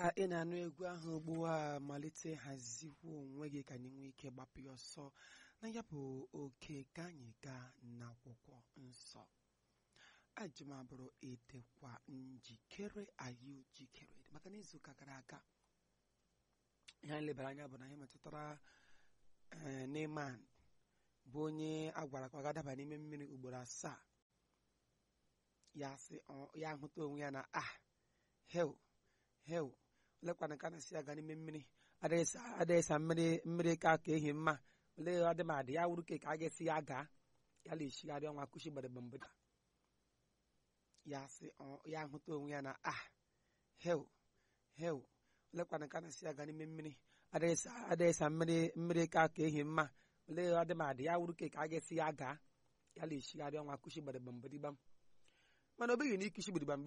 ka ị na-anụ egwu ahụ ugbu a malite hazikwuo onwe gị ka anyị nwee ike gbapụ ya ọsọ na ya bụ oke ka anyị gaa n'akwụkwọ nsọ ajụm abụrụ edekwa njikere anyị jikere maka na izuụka gara aga ihe anyị lebara anya bụ na ihe metụtara ee Neman bụ onye a gwara ka ọ ga-adaba n'ime mmiri ugboro asaa ya sị ya ahụta onwe ya na ah hel hel olekwana ka na-asị ya gaa n'ime mmiri adịghị sa mmiri mmiri ka ka ehi mma olee ọ dị m adị ya wuru ka a ga-esi ya gaa ya na eshigharị ọnwa kụchi gbadagba mgbada ya sị ya ahụta onwe ya na ah hel hel olekwana ka na-asị ya gaa n'ime mmiri adịghị sa mmiri mmiri ka ka ehi mma olee ọ dị m adị ya wuru ka a ga-esi ya gaa ya na eshigharị ọnwa kụchi gbadagba mgbadigbam mana o beghị na ikuchi gbadigbam